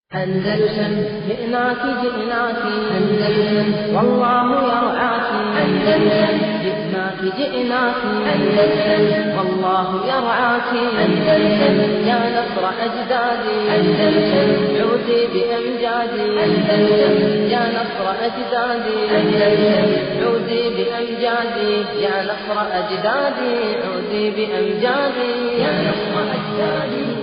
أندلسن جئناك جئناك أندلسن والله يرعاك أندلسن جئناك جئناك أندلسن والله يرعاك أندلسن يا نصر أجدادي أندلسن عودي بأمجادي أندلسن يا نصر أجدادي أندلسن عودي بأمجادي يا نصر أجدادي عودي بأمجادي يا نصر أجدادي عودي بأمجادي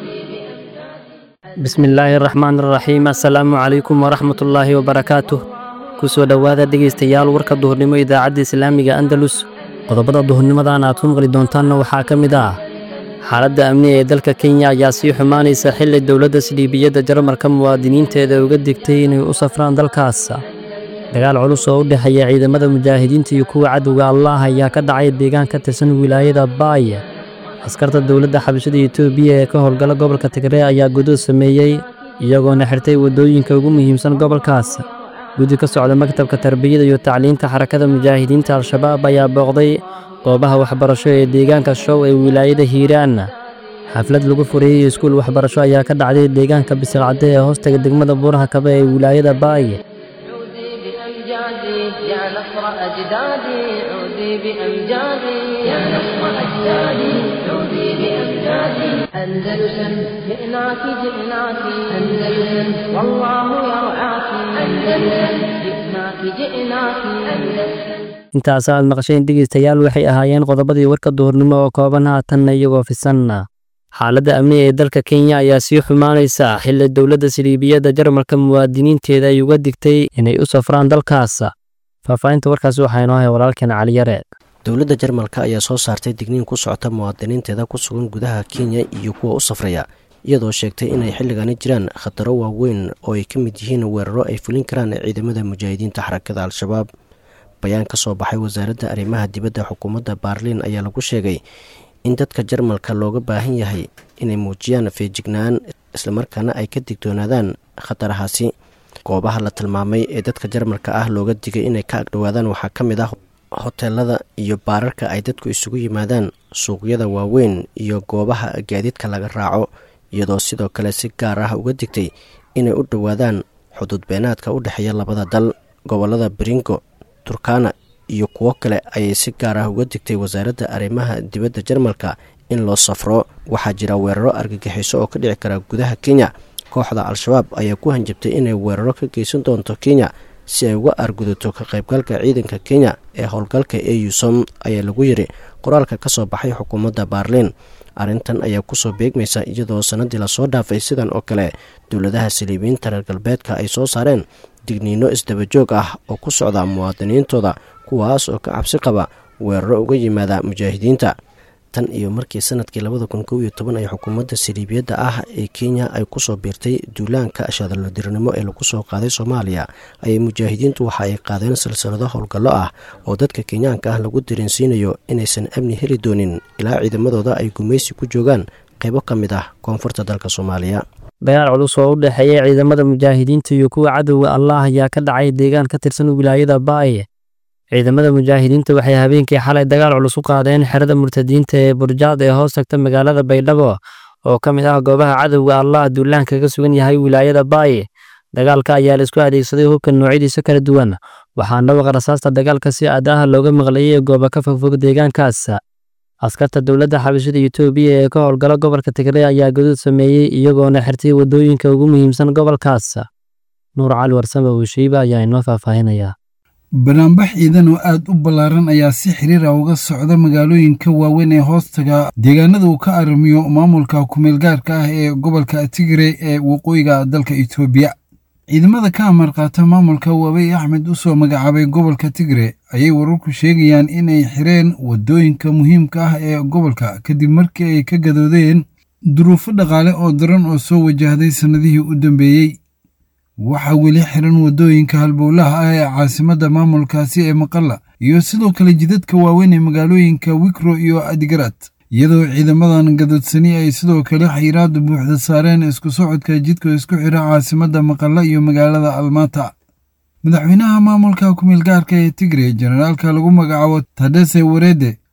bismillaahi raxmaan raxiim assalaamu calaykum waraxmatullaahi wabarakaatuh ku soo dhowaada dhegaystayaal warka duhurnimo idaacadda islaamiga andalus qodobada duhurnimadan aad ku maqli doontaanna waxaa ka mid ah xaaladda amni ee dalka kenya ayaa sii xumaanaysa xilli dowladda sildhiibiyadda jarmalka muwaadiniinteeda uga digtay inay u safraan dalkaas dagaal culus oo u dhexeeya ciidamada mujaahidiinta iyo kuwa cadowga allaah ayaa ka dhacay deegaan ka tirsan wilaayada baay askarta dowladda xabashada etoobiya ee ka howlgala gobolka tigree ayaa gudood sameeyey iyagoona xirtay waddooyinka ugu muhiimsan gobolkaas guddi ka socda maktabka tarbiyada iyo tacliinta xarakada mujaahidiinta al-shabaab ayaa booqday goobaha waxbarasho ee deegaanka show ee wilaayada hiiraan xaflad lagu furiyey iskuul waxbarasho ayaa ka dhacday deegaanka bisilcadde ee hoostaga degmada buuraha kabe ee wilaayada baay عودي بأمجادي يا نصر أجدادي عودي بأمجادي يا نصر أجدادي عودي بأمجادي أندلسن جئناك جئناك أندلسن والله يرعاك أندلسن جئناك جئناك أندلسن intaas aad maqasheen dhegaystayaal waxay ahaayeen qodobadii warka duhurnimo oo kooban haatanna iyagoo fisanna xaaladda amni ee dalka kenya ayaa sii xumaanaysa xilli dowladda sildhiibiyadda jarmalka muwaadiniinteeda ay uga digtay inay u safraan dalkaas faahfaahinta warkaasi waxaa inoo hay walaalkeen caliyare dowladda jarmalka ayaa soo saartay digniin ku socota muwaadiniinteeda ku sugan gudaha kenya iyo kuwa u safraya iyadoo sheegtay inay xilligani jiraan khataro waaweyn oo ay ka mid yihiin weeraro ay fulin karaan ciidamada mujaahidiinta xarakada al-shabaab bayaan ka soo baxay wasaaradda arrimaha dibadda xukuumadda baarliin ayaa lagu sheegay in dadka jarmalka looga baahan yahay inay muujiyaan feejignaan islamarkaana ay ka digtoonaadaan khatarahaasi goobaha la tilmaamay ee dadka jarmalka ah looga digay inay ka agdhowaadaan waxaa ka mid ah hoteelada iyo baararka ay dadku isugu yimaadaan suuqyada waaweyn iyo goobaha gaadiidka laga raaco iyadoo sidoo kale si gaar ah uga digtay inay u dhowaadaan xuduud beenaadka u dhexeeya labada dal gobolada beringo turkana iyo kuwo kale ayay si gaar ah uga digtay wasaaradda arrimaha dibadda jarmalka in loo safro waxaa jira weeraro argagixiso oo ka dhici kara gudaha kenya kooxda al-shabaab ayaa ku hanjabtay inay weeraro ka geysan doonto kenya si ay uga argudato ka qaybgalka ciidanka kenya ee howlgalka eusom ayaa lagu yiri qoraalka ka soo baxay xukuumadda baarliin arrintan ayaa kusoo beegmaysa iyadoo sanadii lasoo dhaafay sidan oo kale dowladaha saliibiyiinta reer galbeedka ay soo saareen digniino isdabajoog ah oo ku socda muwaadiniintooda kuwaas oo ka cabsi qaba weeraro uga yimaada mujaahidiinta tan iyo markii sanadkii labada kun kow iyo toban ay xukuumadda saliibiyadda ah ee kenya ay kusoo biirtay duulaanka shadalodirinimo ee lagu soo qaaday soomaaliya ayay mujaahidiintu waxa ay qaadeen silsilado howlgallo ah oo dadka kenyaanka ah lagu dareensiinayo inaysan amni heli doonin ilaa ciidamadooda ay gumaysi ku joogaan qaybo ka mid ah koonfurta dalka soomaaliya dagaal culus oo u dhexeeya ciidamada mujaahidiinta iyo kuwa cadowga allaah ayaa ka dhacay deegaan ka tirsan wilaayada baay ciidamada mujaahidiinta waxay habeenkii xalay dagaal culus u qaadeen xerada murtadiinta ee burjaad ee hoos tagta magaalada baydhabo oo ka mid ah goobaha cadowga allah duulaanka ka sugan yahay wilaayada baay dagaalka ayaa la isku adeegsaday hubka noocyadiisa kala duwan waxaana waqa rasaasta dagaalka si aad ah looga maqlayay gooba ka fogfog deegaankaas askarta dowladda xabashada etoobiya ee ka howlgala gobolka tigree ayaa guduud sameeyey iyagoona xirtay waddooyinka ugu muhiimsan gobolkaas nuur cali warsame uushiiba ayaa inoo faahfaahinaya banaanbax ciidan oo aad u ballaaran ayaa si xiriira uga socda magaalooyinka waaweyn ee hoostaga deegaanada uu ka aramiyo maamulka kumeelgaarka ah ee gobolka tigre ee waqooyiga dalka etoobiya ciidamada ka amar qaata maamulka waabey axmed u soo magacaabay gobolka tigre ayay wararku sheegayaan inay xireen waddooyinka muhiimka ah ee gobolka kadib markii ay ka gadoodeen duruufo dhaqaale oo daran oo soo wajahday sannadihii u dambeeyey waxaa weli xiran waddooyinka halbowlaha ah ee caasimadda maamulkaasi ee maqalla iyo sidoo kale jidadka waaweyn ee magaalooyinka wikro iyo adigarad iyadoo ciidamadan gadoodsani ay sidoo kale xayiraada buuxda saareen isku socodka jidka isku xira caasimadda maqalla iyo magaalada almata madaxweynaha maamulka kumeelgaarka ee tigre jenaraalka lagu magacaabo tadese warede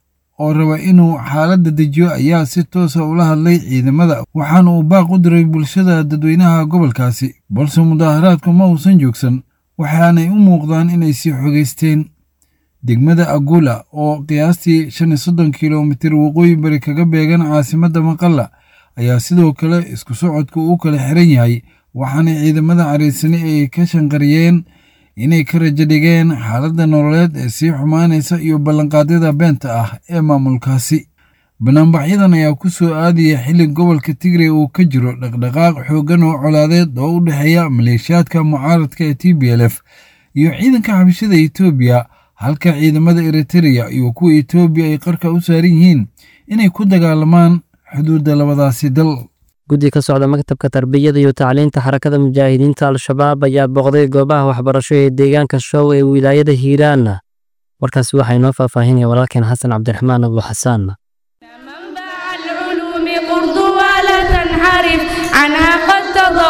oo raba inuu xaaladda dejiyo ayaa si toosa ula hadlay ciidamada waxaana uu baaq u diray bulshada dadweynaha gobolkaasi balse mudaaharaadku ma uusan joogsan waxaanay u muuqdaan inay sii xogeysteen degmada agula oo qiyaastii shan iyo soddon kilomitir waqooyi bari kaga beegan caasimadda maqalla ayaa sidoo kale isku socodku u kala xiran yahay waxaana ciidamada cariisani ay ka shanqariyeen inay ka rajo dhigeen xaaladda nololeed ee sii xumaanaysa iyo ballanqaadyada beenta ah ee maamulkaasi banaanbaxyadan ayaa ku soo aadaya xilli gobolka tigray uu ka jiro dhaqdhaqaaq xooggan oo colaadeed oo u dhexeeya maleeshiyaadka mucaaradka ee t b l f iyo ciidanka xabashada etoobiya halka ciidamada eritereya iyo kuwa etoobiya ay qarka u saaran yihiin inay ku dagaalamaan xuduudda labadaasi dal guddi ka socda maktabka tarbiyada iyo tacliinta xarakada mujaahidiinta al-shabaab ayaa booqday goobaha waxbarasho ee deegaanka show ee wilaayada hiiraan warkaasi waxaa inoo faahfaahinaya walaalkeen xasan cabdiraxmaan abu xasaan عنها قد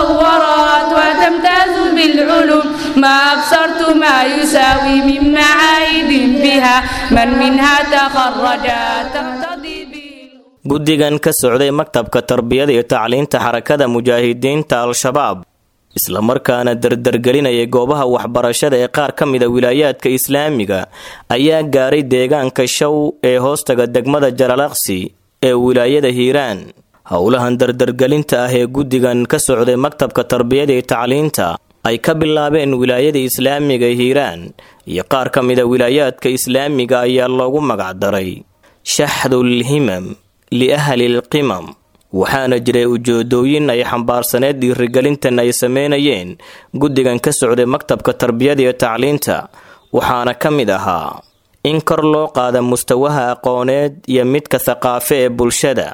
تضورت وتمتاز بالعلوم ما أبصرت ما يساوي من معايد بها من منها تخرج تقتضي guddigan ka socday maktabka tarbiyada iyo tacliinta xarakada mujaahidiinta al-shabaab islamarkaana dardargelinaya goobaha waxbarashada ee qaar ka mida wilaayaadka islaamiga ayaa gaaray deegaanka show ee hoostaga degmada jalalaqsi ee wilaayada hiiraan howlahan dardargelinta ah ee guddigan ka socday maktabka tarbiyada iyo tacliinta ay ka bilaabeen wilaayada islaamiga hiiraan iyo qaar ka mida wilaayaadka islaamiga ayaa loogu magacdaray shaxdul himam liahlilqimam waxaana jiray ujeedooyin ay xambaarsaneed dhiirigelintan ay sameynayeen guddigan ka socday maktabka tarbiyada iyo tacliinta waxaana ka mid ahaa in kor loo qaada mustawaha aqooneed iyo midka thaqaafe ee bulshada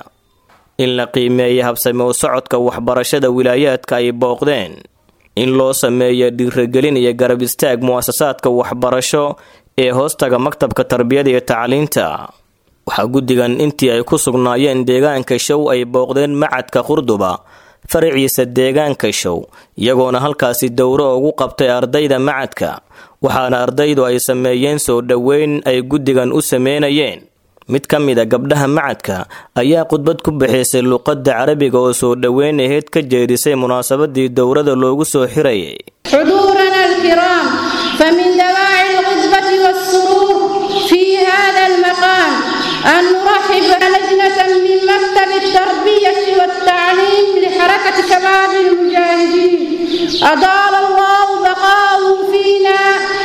in la qiimeeya habsame u socodka waxbarashada wilaayaadka ay booqdeen in loo sameeyo dhiirigelin iyo garab istaag mu'asasaadka waxbarasho ee hoostaga maktabka tarbiyada iyo tacliinta waxaa guddigan intii ay ku sugnaayeen deegaanka show ay booqdeen macadka qurduba faraciisa deegaanka show iyagoona halkaasi dowro ugu qabtay ardayda macadka waxaana ardaydu ay sameeyeen soo dhoweyn ay guddigan u sameynayeen mid ka mida gabdhaha macadka ayaa khudbad ku bixisay luqadda carabiga oo soo dhoweyn aheyd ka jeedisay munaasabadii dowrada loogu soo xirayay حضورنا الكرام فمن دواعي الغضبة والسرور في هذا المقام أن نرحب لجنة من مكتب التربية والتعليم لحركة شباب المجاهدين أطال الله بقاءه فينا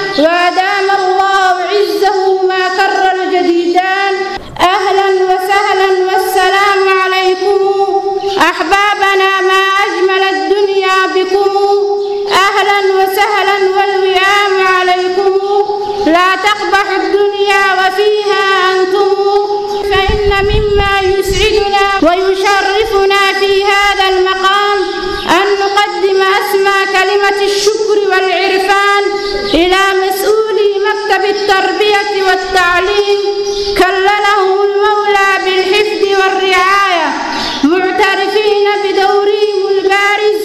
وأدام الله عزه ما كر الجديدان أهلا وسهلا والسلام عليكم أحبابنا ما أجمل الدنيا بكم أهلا وسهلا والوئام عليكم لا تقبح الدنيا وفيها أنتم فإن مما يسعدنا ويشرفنا في هذا المقام أن نقدم أسمى كلمة الشكر والعرفان إلى مسؤولي مكتب التربية والتعليم كللهم المولى بالحفظ والرعاية معترفين بدورهم البارز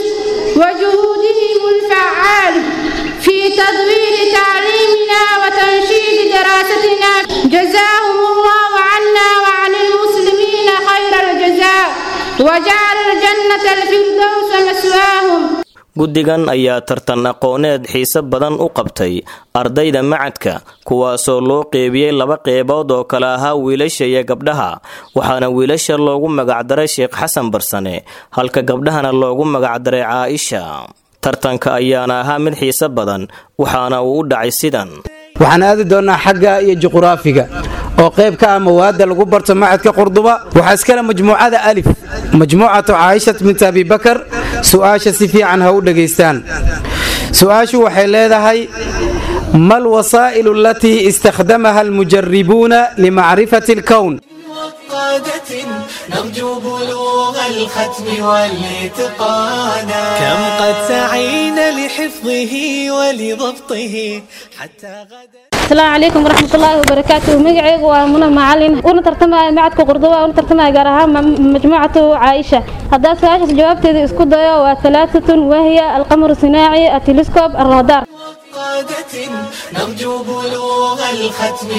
وجهودهم الفعال في تدوير تعليمنا وتنشيد دراستنا جزاهم الله عنا وعن المسلمين خير الجزاء وجعل الجنة الفردوس مسواهم guddigan ayaa tartan aqooneed xiise badan u qabtay ardayda macadka kuwaasoo loo qeybiyey laba qeybood oo kale ahaa wiilasha iyo gabdhaha waxaana wiilasha loogu magacdaray sheekh xasan barsane halka gabdhahana loogu magacdaray caaisha tartanka ayaana ahaa mid xiise badan waxaana uu u dhacay sidan waxaan aadi doonnaa xagga iyo juquraafiga oo qayb ka ah mawaadda lagu barto macadka qurduba waxaa iskale majmuucada alif majmuucatu caaishat binta abibakar su'aasha si fiican ha u dhegaystaan su'aashu waxay leedahay ma alwasaa'ilu alatii istakhdamaha almujaribuuna limacrifati alkown قادة نرجو بلوغ الختم والاتقانا كم قد سعينا لحفظه ولضبطه حتى غدا asalaamu calaykum waraxmat ullaahi wabarakaatu magacaygu waa muna macalin una tartamaya macadka qurduba una tartamaya gaar ahaan majmuucatu caaisha haddaa su-aashaas jawaabteeda isku dayo waa alaaatun wahiya alqamaru sinaaci atelescob alradar قادة نرجو بلوغ الختم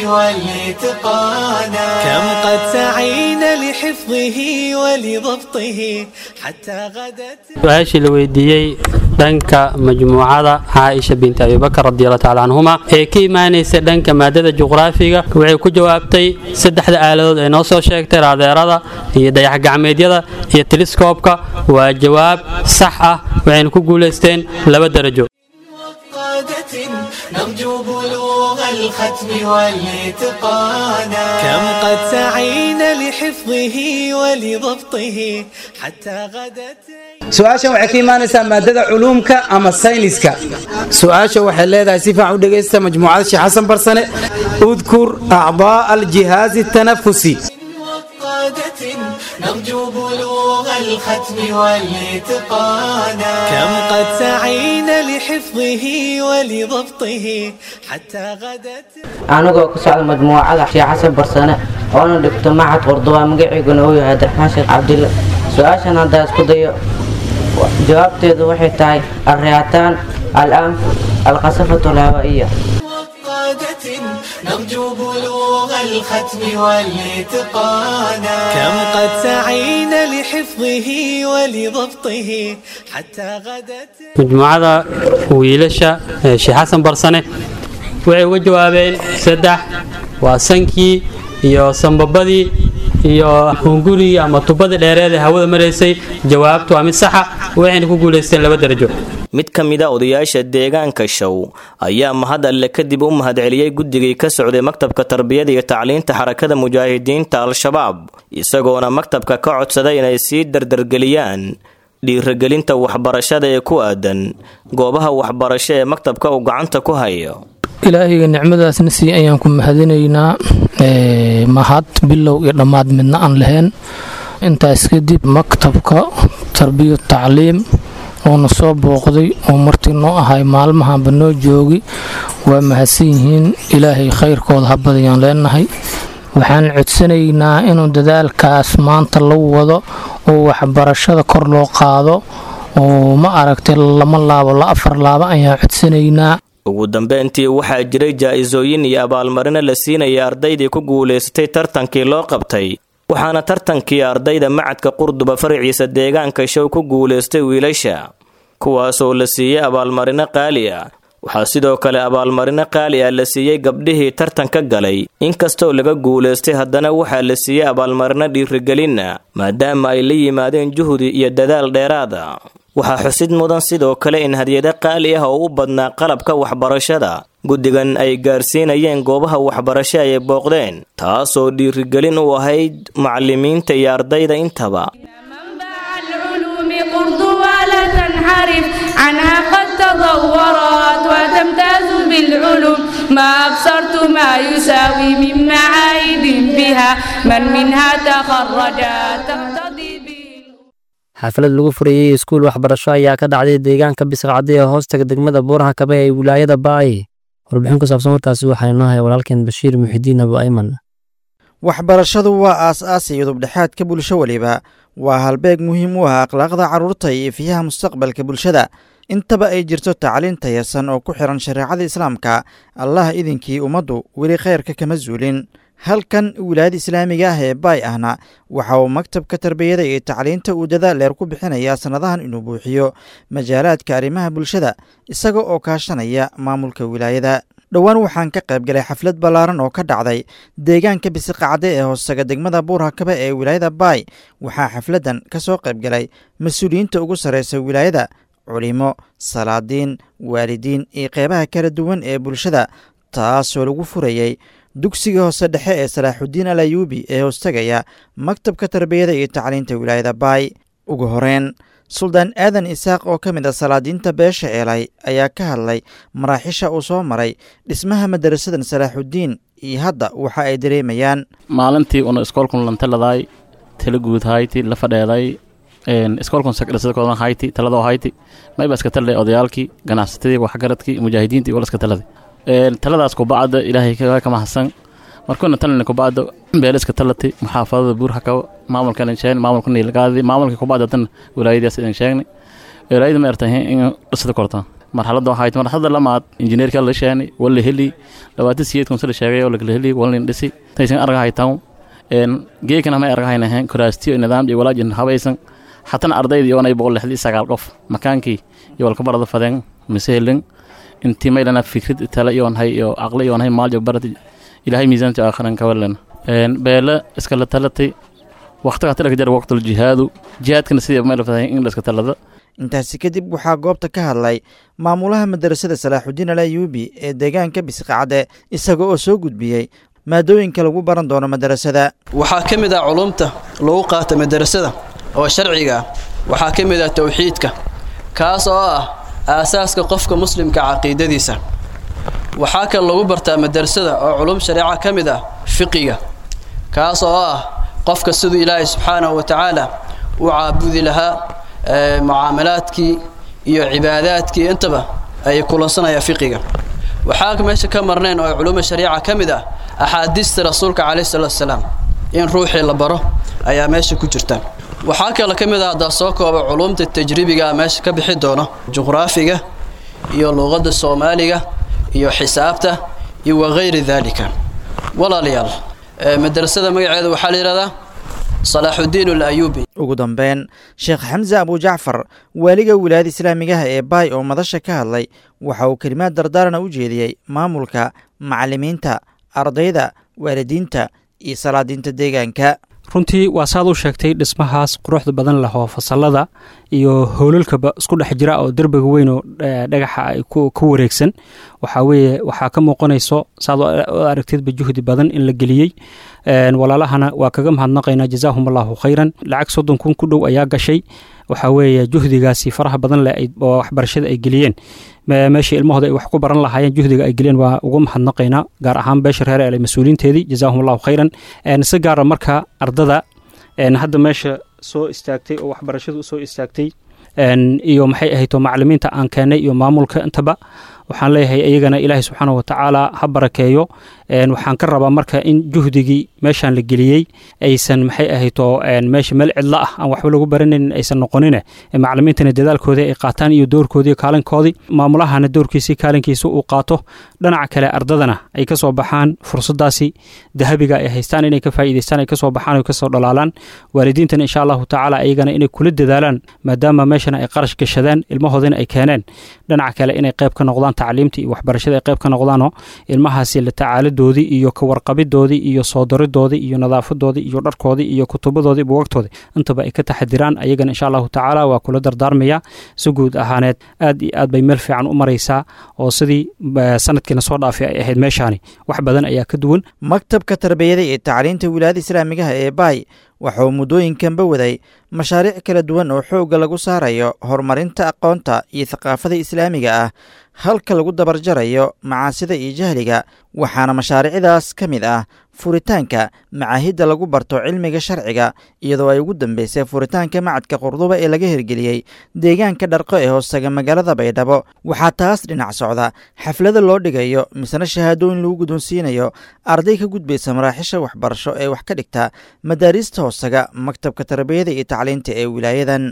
والاتقانا كم قد سعينا لحفظه ولضبطه حتى غدت su-aashii la weydiiyey dhanka majmuucada caaisha binti abibakar radiallahu tacala canhuma ee ka imaanaysa dhanka maadada juqraafiga waxay ku jawaabtay saddexda aaladood ee noo soo sheegtay raadeerada iyo dayaxgacmeedyada iyo teliskoobka waa jawaab sax ah waxayna ku guulaysteen laba darajo قادة نرجو بلوغ الختم والاتقانا كم قد سعينا لحفظه ولضبطه حتى غدت su-aashan waxay ka imaanaysaa maadada culuumka ama sayniska su-aasha waxay leedahay si fiican u dhegaysta majmuucada sheekh xasan barsane udkur acdaa aljihaazi tanafusi قادة نرجو بلوغ الختم والاتقانا كم قد سعينا لحفظه ولضبطه حتى غدت anigoo ku socda majmuucada sheekh xasan barsane oona dhigto macad qurduba magaciiguna uu yahay abdiraxmaan sheekh cabdille su-aashan haddaa isku dayo jawaabteedu waxay tahay alriyaataan alanf alqasafatu alhawaa'iya قادة نرجو بلوغ الختم والاتقانا كم قد سعينا لحفظه ولضبطه حتى غدت majmuucada wiilasha ee sheekh xasan barsane waxay uga jawaabeen saddex waa sankii iyo sambabadii iyo hungurigii ama tubadii dheereed ee hawada maraysay jawaabtu waa mid saxa waxayna ku guulaysteen laba darajo mid ka mid a odayaasha deegaanka show ayaa mahad alle kadib u mahadceliyey guddigii ka socday maktabka tarbiyada iyo tacliinta xarakada mujaahidiinta al-shabaab isagoona maktabka ka codsaday inay sii dardargeliyaan dhiiragelinta waxbarashada ee ku aadan goobaha waxbarasho ee maktabka uu gacanta ku hayo ilaahayga nicmadaasna sii ayaan ku mahadinaynaa mahad bilow iyo dhammaad midna aan lahayn intaas kadib maktabka tarbiya tacliim oona soo booqday oo martii noo ahay maalmahanba noo joogi waa mahadsan yihiin ilaahay khayrkooda habadayaan leenahay waxaan codsanaynaa inuu dadaalkaas maanta la wado oo waxbarashada kor loo qaado oo ma aragtay lama laabo la afar laabo ayaan codsanaynaa ugu dambeyntii waxaa jiray jaa-isooyin iyo abaalmarino la siinaya ardaydii ku guulaysatay tartankii loo qabtay waxaana tartankii ardayda macadka qurduba faraciisa deegaanka show ku guulaystay wiilasha kuwaasoo la siiyey abaalmarino qaali ah waxaa sidoo kale abaalmarino qaali ah la siiyey gabdhihii tartanka galay inkastoo laga guulaystay haddana waxaa la siiyey abaalmarino dhiirigelinna maadaama ay la yimaadeen juhdi iyo dadaal dheeraada waxaa xusid mudan sidoo kale in hadyado qaali ah oo u badnaa qalabka waxbarashada guddigan ay gaarsiinayeen goobaha waxbarasho ay booqdeen taasoo dhiirigelin u ahayd macallimiinta iyo ardayda intaba العلوم قرض ولا تنحرف عنها قد تطورت وتمتاز بالعلوم ما أبصرت ما يساوي من معايد بها من منها تخرج تقتضي به xaflad lagu furayey iskuul waxbarasho ayaa ka dhacday deegaanka bisqacdi ee hoostaga degmada buuraha kabe ee wilaayada baayi warbixin ku saabsan warkaasi waxaa inoo haya walaalkeen bashiir muxidiin abu ayman waxbarashadu waa aas-aas iyo dubdhexaadka bulsho weliba waa halbeeg muhiim u ah akhlaaqda carruurta iyo ifiyaha mustaqbalka bulshada intaba ay jirto tacliin tayasan oo ku xiran shareecada islaamka allah idinkii ummaddu weli khayrka kama zuulin halkan wilaayada islaamiga ah ee baay ahna waxa uu maktabka tarbiyada iyo tacliinta uu dadaal dheer ku bixinayaa sannadahan inuu buuxiyo majaalaadka arrimaha bulshada isaga oo kaashanaya maamulka wilaayada dhowaan waxaan ka qayb galay xaflad ballaaran oo ka dhacday deegaanka bisiqacde ee hoostaga degmada buurhakabe ee wilaayada baay waxaa xafladdan ka soo qayb galay mas-uuliyiinta ugu sarreysa wilaayada culimo salaadiin waalidiin iyo qeybaha kala duwan ee bulshada taasoo lagu furayey dugsiga hoose dhexe ee salaaxudiin al ayuubi ee hoostagaya maktabka tarbiyada iyo tacliinta wilaayada baay ugu horeyn suldaan aadan isaaq oo ka mid a salaadiinta beesha eelay ayaa ka hadlay maraaxisha uu soo maray dhismaha madarasadan salaaxudiin iyo hadda waxa ay dareemayaan maalintii una iskoolkun lantaladay tala guud hayti la fadheeday iskoolkun sakdhasadkoodan hayti taladoo hayti mayba iska taladay odayaalkii ganacsatadii waxgaradkii mujaahidiintii wala iska taladay taladaas kubacda ilaahay ka mahadsan markuna talina kubacda beeliska talati muxaafadada buurhakabo maamulkan sheegn maamulka niilgaadi maamulka kubacda tan wilaayadaas idin sheegnay wilaayada ma ertahay in dhisada korta marxaladda waxay tahay marxaladda lamaad injineerka la sheeni wala heli labaatan siyeed kunsa la sheegay oo lagala heli walin dhisi taysan argahay taw een geekana ma argahayna ahayn kuraastiyo nidaam iyo walaajin habaysan xatana ardayda iyoonay boqol lixdii sagaal qof makaankii iyo walka barada fadeen masehelin intii maylana fikrad tale iyoon hay iyo aqli iyoon hay maaljo barad ilaahay miisaanta aakhiran ka walan een beela iskala talatay waqtiga talaka jar waqtul jihaadu jihaadkana sidii mayla fadayn in la iska talada intaasi kadib waxaa goobta ka hadlay maamulaha madarasada salaaxudiin alayuubi ee deegaanka bisqacade isaga oo soo gudbiyey maadooyinka lagu baran doono madarasada waxaa ka mid ah culumta lagu qaata madarasada oo sharciga ah waxaa ka mid ah towxiidka kaas oo ah aasaaska qofka muslimka caqiidadiisa waxaa kale lagu bartaa madarasada oo culum shareeca ka mid ah fiqiga kaas oo ah qofka siduu ilaahay subxaanahu wa tacaala u caabudi lahaa mucaamalaadkii iyo cibaadaadkii intaba ay kulansanayaan fiqiga waxaa meesha ka marnayn oo culumma shariica ka mid ah axaadiista rasuulka calayhi salaatu wasalaam in ruuxii la baro ayaa meesha ku jirta waxaa kale ka mid ah haddaa soo kooba culumta tajribiga meesha ka bixi doono juqraafiga iyo luuqadda soomaaliga iyo xisaabta iyo wakayri daalika walaalayaal madrasada magaceeda waxaa la yidhahdaa salaaxudiin alayuubi ugu dambeyn sheekh xamse abujacfar waaliga wilaayada islaamigaha ee baay oo madasha ka hadlay waxa uu kelimaad dardaarana u jeediyey maamulka macallimiinta ardayda waalidiinta iyo salaadiinta deegaanka runtii waa saad u sheegtay dhismahaas quruxda badan leh oo fasalada iyo howlalkaba isku dhex jira oo derbiga weyn oo dhagaxa ay ku wareegsan waxaa weeye waxaa ka muuqanayso saad u aragtidba juhdi badan in la geliyey walaalahana waa kaga mahadnaqaynaa jazaahum allahu khayran lacag soddon kun ku dhow ayaa gashay waxaa weeye juhdigaasi faraha badan leh oo waxbarashada ay geliyeen meeshii ilmahooda ay wax ku baran lahaayeen juhdiga ay geliyeen waa ugu mahadnaqaynaa gaar ahaan beesha reer ele mas-uuliinteedii jazaahum allahu khayran si gaara marka ardada hadda meesha soo istaagtay oo waxbarashadu soo istaagtay iyo maxay ahayto macalimiinta aan keennay iyo maamulka intaba waxaan leeyahay iyagana ilaahay subxaana wa tacaala ha barakeeyo waxaan ka rabaa marka in juhdigii meeshaan la geliyey aysan maxay ahayto meesha meel cidlo ah aan waxba lagu baranayn aysan noqonine macalimiintana dadaalkoodii ay qaataan iyo doorkoodii kaalinkoodii maamulahana doorkiisii kaalinkiisa uu qaato dhinaca kale ardadana ay ka soo baxaan fursadaasi dahabiga ay haystaan inay ka faa'iidaystaan ay ka soo baxaan ay ka soo dhalaalaan waalidiintana insha allahu tacaala iyagana inay kula dadaalaan maadaama meeshana ay qarash gashadaan ilmahoodina ay keeneen dhinaca kale inay qayb ka noqdaan tacliimtii iyo waxbarashada ay qayb ka noqdaanoo ilmahaasi la tacaaladoodii iyo ka warqabidoodii iyo soo daridoodii iyo nadaafadoodii iyo dharkoodii iyo kutubadoodii buwagtoodii intaba ay ka taxadiraan ayagana insha allahu tacaala waa kula dardaarmaya si guud ahaaneed aad iyo aad bay meel fiican u maraysaa oo sidii sanadkiina soo dhaafay ay ahayd meeshaani wax badan ayaa ka duwan maktabka tarbiyada iyo tacliinta wilaayada islaamigaha ee baay waxauu muddooyinkanba waday mashaariic kala duwan oo xoogga lagu saarayo horumarinta aqoonta iyo thaqaafada islaamiga ah halka lagu dabarjarayo macaasida iyo jahliga waxaana mashaariicdaas ka mid ah furitaanka macaahidda lagu barto cilmiga sharciga iyadoo ay ugu dambeysay furitaanka macadka qurduba ee laga hirgeliyey deegaanka dharqo ee hoostaga magaalada baydhabo waxaa taas dhinac socda xaflada loo dhigayo misna shahaadooyin lagu guddoonsiinayo arday ka gudbaysa maraaxisha waxbarasho ee wax ka dhigta madaariista hoostaga maktabka tarbiyada iyo tacliinta ee wilaayadan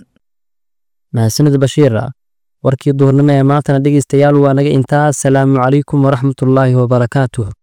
mahadsanid bashiira warkii duhurnimo ee maantana dhegeystayaal waa naga intaa asalaamu calaykum waraxmatullaahi wabarakaatuh